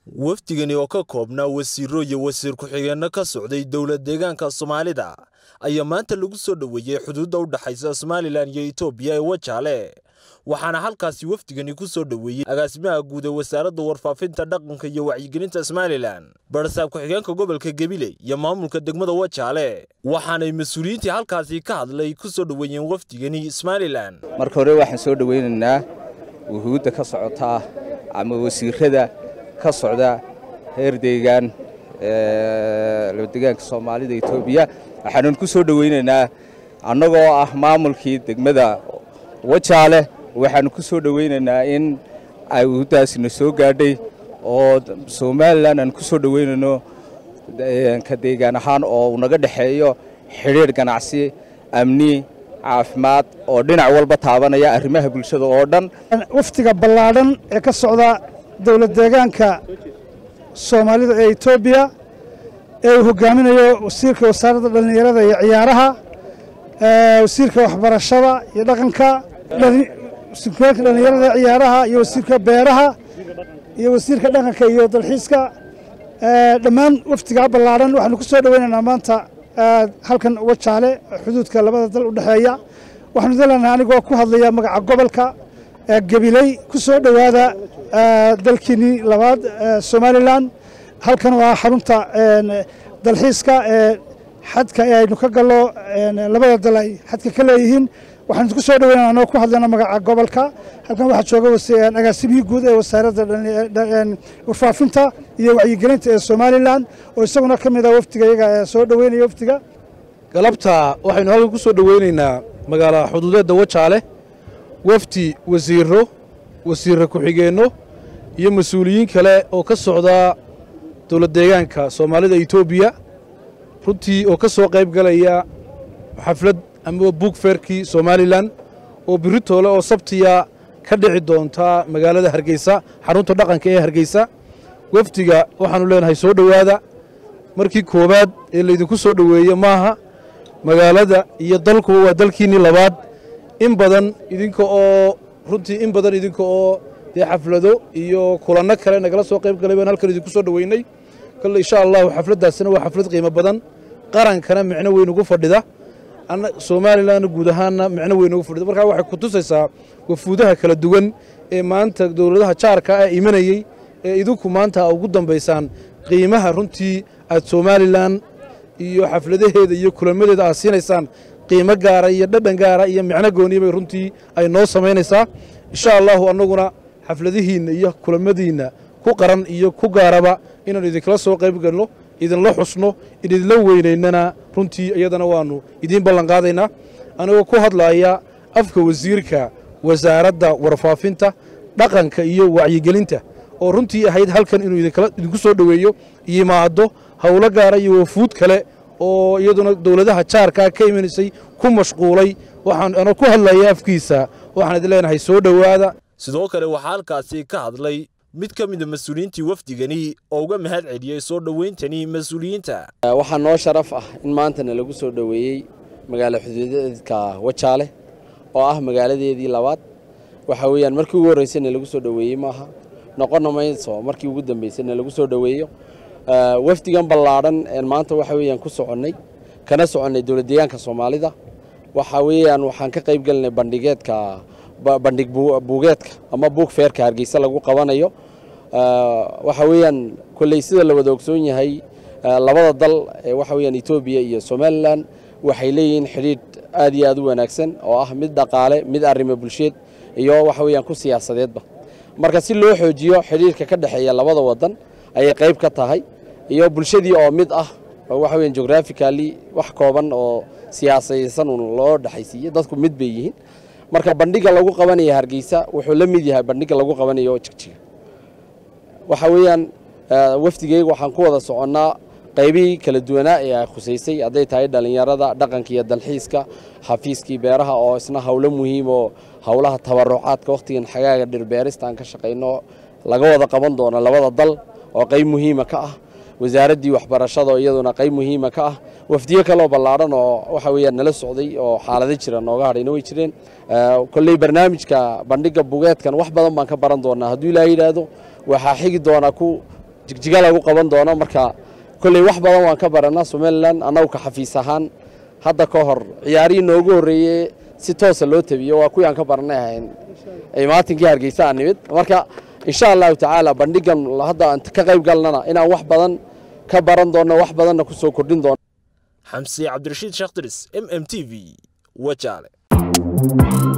wafdigani oo ka koobnaa wasiiro iyo wasiir ku-xigeenno ka socday dowlad deegaanka soomaalida ayaa maanta lagu soo dhoweeyey xuduudda u dhexaysa somalilan iyo etoobiya ee wajaale waxaana halkaasi wafdigani ku soo dhoweeyey agaasimaha guud ee wasaaradda warfaafinta dhaqanka iyo wacyigelinta somalilan barsaab ku-xigeenka gobolka gabiley iyo maamulka degmada wajaale waxaanay mas-uuliyiintii halkaasi ka hadlay ku soo dhoweeyeen wafdigani somalilan marka hore waxaan soo dhoweynaynaa wuhuudda ka socota ama wasiirada ka socda heer deegaan deegaanka soomaalida etoobiya waxaanan ku soo dhoweynaynaa annagoo ah maamulkii degmada wajaale waxaanu ku soo dhoweynaynaa in ay wuhuuddaasina soo gaadhay oo somalilan aan ku soo dhoweynayno ka deegaan ahaan oo uu naga dhexeeyo xidhiidh ganacsi amni caafimaad oo dhinac walba taabanaya arrimaha bulshada oo dhan waftiga ballaadhan ee ka socda dowlad deegaanka soomaalida ee etoobiya ee uu hogaaminayo wasiirka wasaaradda dhallinyarada iyo ciyaaraha wasiirka waxbarashada iyo dhaqanka wasiirka dhallinyarada ciyaaraha iyo wasiirka beeraha iyo wasiirka dhaqanka iyo dalxiiska dhammaan waftigaa ballaadhan waxaanu ku soo dhoweynaynaa maanta halkan wajaale xuduudka labada dal u dhexeeya waxaanu dalaynaa anigoo ku hadlaya magaca gobolka gabiley ku soo dhowaada dalkiinnii labaad somalilan halkan waa xarunta dalxiiska ee xadka ee aynu ka gallo labada dal ay xadka ka leeyihiin waxaanu ku soo dhoweynana anoo ku hadlayna magaca gobolka halkan waxaa jooga agaasimihii guud ee wasaaradda warfaafinta iyo wacyigelinta ee somalilan oo isaguna ka mid ah wafdiga iyaga ee soo dhoweynaya wafdiga galabta waxaynu halkan ku soo dhoweynaynaa magaala xuduudeedda wajaale wafdi wasiiro wasiirra ku-xigeenno iyo mas-uuliyiin kale oo ka socda dowlad deegaanka soomaalida etoobiya runtii oo ka soo qayb galaya xaflad ama buug feerkii somalilan oo biritoole oo sabtiya ka dhici doonta magaalada hargeysa xarunta dhaqanka ee hargeysa wafdiga waxaannu leenahay soo dhowaada markii koowaad ee laydinku soo dhoweeye maaha magaalada iyo dalkuba waa dalkiinnii labaad in badan idinka oo runtii in badan idinka oo dee xaflado iyo kulanno kale nagala soo qayb galay baan halkan idinku soo dhoweynay kale insha allahu xafladdaasina waa xaflad qiimo badan qarankana micno weyn ugu fadhida somalilanna guud ahaanna micno weyn ugu fadhida markaa waxay ku tusaysaa wafuudaha kala duwan ee maanta dowladaha jaarka ah imanayey ee idinku maanta ugu dambaysaan qiimaha runtii aad somalilan iyo xafladaheeda iyo kulamadeeda aad siinaysaan qiimo gaara iyo dhadhan gaara iyo micno gooniya bay runtii ay noo samaynaysaa insha allahu annaguna xafladihiinna iyo kulamadiinna ku qaran iyo ku gaaraba inaannu idinkala soo qayb galno idinla xusno idinla weynaynana runtii iyadana waannu idiin ballanqaadaynaa anigoo ku hadlaaya afka wasiirka wasaaradda warfaafinta dhaqanka iyo wacyigelinta oo runtii ahayd halkan inuu idinku soo dhoweeyo yimaado howlo gaara iyo wafuud kale oo iyaduna dowladaha jaarkaa ka imanaysay ku mashquulay waxaan anoo ku hadlaya afkiisa waxaan idin leenahay soo dhowaada sidoo kale waxaa halkaasi ka hadlay mid ka mida mas-uuliyiintii wafdigani oo uga mahad celiyey soo dhoweyntani mas-uuliyiinta waxaa noo sharaf ah in maantana lagu soo dhoweeyey magaalo xuduudeedka wajaale oo ah magaaladeedii labaad waxa weeyaan markii ugu horreysayna lagu soo dhoweeyey maaha noqonna mayso markii ugu dambeysayna lagu soo dhoweeyo wafdigan ballaadhan een maanta waxa weeyaan ku soconnay kana soconnay dowlad deegaanka soomaalida waxa weeyaan waxaan ka qayb gelinay bandhigeedka bandhig buugeedka ama buug feerka hargeysa lagu qabanayo waxa weeyaan kolley sida la wada ogsoon yahay labada dal ee waxa weeyaan etoobiya iyo somalilan waxay leeyihiin xidhiidh aad iyo aad u wanaagsan oo ah mid dhaqaale mid arrimo bulsheed iyo waxa weeyaan ku siyaasadeedba marka si loo xoojiyo xidhiidhka ka dhexeeya labada wadan ayay qayb ka tahay iyo bulshadii oo mid ah oo waxa weeyaan geographically wax kooban oo siyaasadaysan un loo dhexaysiiye dadku mid bay yihiin marka bandhiga lagu qabanaya hargeysa wuxuu la mid yahay bandhiga lagu qabanayo jigjiga waxa weeyaan wafdigeyga waxaan ku wada soconnaa qaybihii kala duwanaa ee ay khusaysay hadday tahay dhallinyarada dhaqanka iyo dalxiiska xafiiskii beeraha oo isna howlo muhiim oo howlaha tabarucaadka wakhtigan xagaaga dhirbeerista aan ka shaqayno laga wada qaban doono labada dal oo qayb muhiima ka ah wasaaraddii waxbarashada oo iyaduna qayb muhiima ka ah wafdiyo kaloo ballaadhan oo waxa weeyaan nala socday oo xaalado jira nooga hadhayna way jireen kolley barnaamijka bandhigga bugeedkan wax badan baan ka baran doonaa hadduu ilaaha yidhaahdo waxaa xigi doonaa ku jigjiga lagu qaban doono marka kolley wax badan waan ka baranaa somalilan annagu ka xafiis ahaan hadda ka hor ciyaarihii noogu horreeyey si toosa loo tabiyo waa kuwii aan ka baranay ahayn maatinkii hargeysa aan nimid marka insha allahu tacaala bandhigan hadda aan ka qayb galnana inaan wax badan ka baran doonno wax badanna ku soo kordhin doono xamsi cabdirashiid sheekh diris m m t v wajaale